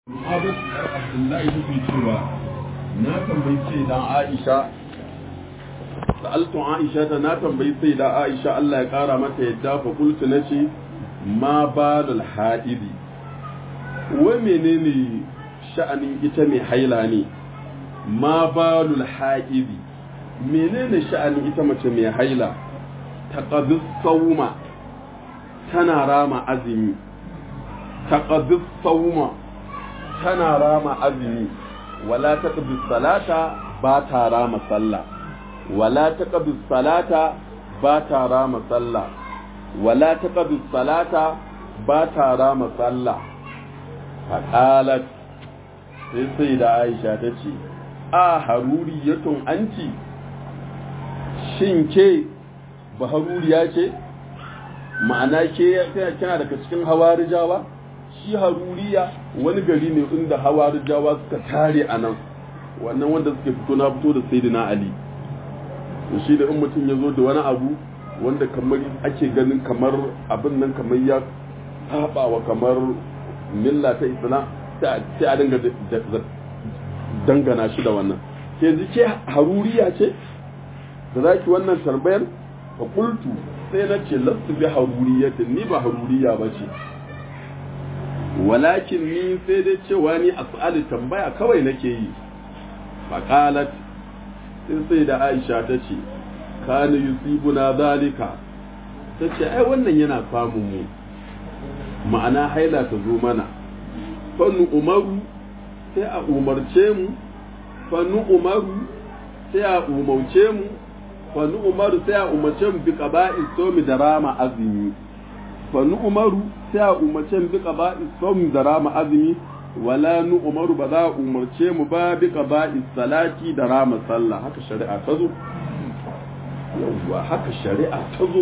Abu Abdullahi take cewa na tambayi sai dan Aisha sa'altu Aisha ta na tambayi sai da Aisha Allah ya kara mata yadda fa kultu nace ma balul haidi wa menene sha'anin ita mai haila ne ma balul haidi menene sha'anin ita mace mai haila taqaddu sauma tana rama azumi taqaddu sauma tana rama azumi wala taqdi salata ba ta rama sallah wala taqdi salata ba ta rama sallah wala taqdi salata ba ta rama sallah faqalat sai sai da Aisha ta ce a haruriyatun anti shin ke ba haruriya ce ma'ana ke kina daga cikin hawarijawa shi haruriya wani gari ne inda hawarijawa suka tare a nan wannan wanda suke fito na fito da sayyidina ali to shi da in mutum ya zo da wani abu wanda kamar ake ganin kamar abin nan kamar ya saba wa kamar milla ta islam sai a dinga dangana shi da wannan ke ke haruriya ce da zaki wannan tarbayar fa qultu sai na ce lastu bi haruriyatin ni ba haruriya ba ce walakin ni sai dai cewa ni as'alu tambaya kawai nake yi faqalat sai sai da Aisha ta ce kana yusibuna zalika ta ce ai wannan yana samun mu ma'ana haila ta zo mana fannu umaru sai a umarce mu fannu umaru sai a umarce mu fannu umaru sai a umarce mu bi qaba'i somi da rama azumi fannu umaru sai a umarce mu bi qaba'i somi da rama azumi wala nu umaru ba za a umarce mu ba bi qaba'i salati da rama sallah haka shari'a ta zo yawwa haka shari'a ta zo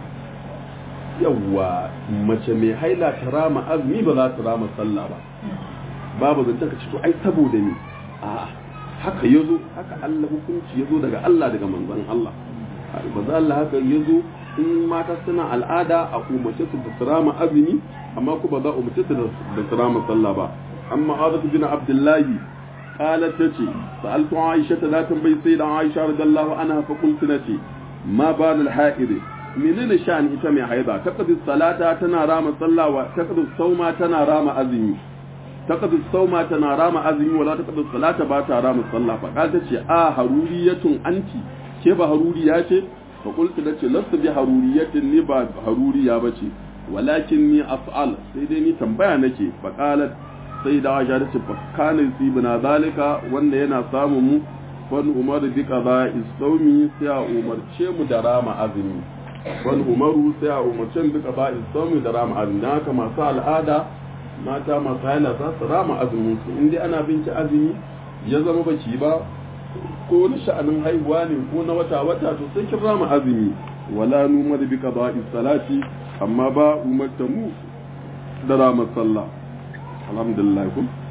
yawwa mace mai haila ta rama azumi ba za ta rama sallah ba babu zance ka ce to ai saboda ni a haka yazo haka Allah hukunci yazo daga Allah daga manzon Allah manzon Allah haka yazo in mata suna al'ada a umarce su da sirama azumi amma ku ba za a umarce su da sirama sallah ba amma Azat bin Abdullahi qalat tace sa'altu Aisha ta tambayi sai da Aisha radiyallahu anha fa qultu nace ma bal al-ha'id menene sha'an ita mai haida taqdi salata tana rama sallah wa taqdi sauma tana rama azumi taqdi sauma tana rama azumi wala taqdi salata ba ta rama sallah fa kaga ce a haruriyatun anti ke ba haruriya ce fa qultu dace lastu bi haruriyatin ni ba haruriya bace walakin ni af'al sai dai ni tambaya nake fa qalat sai da Aisha ta ce fa kana yusibuna zalika wanda yana samu mu wani umar bi qada isawmi sai a umarce mu da rama azumi wani umaru sai a umarce mu bi qada isawmi da rama azumi dan haka masu al'ada mata masu haila za su rama azumin su in dai ana binci azumi ya zama baki ba ko na sha'anin haihuwa ne ko na wata wata to sai kin rama azumi wala numar bi qada'i salati amma ba umarta mu da rama sallah alhamdulillah kun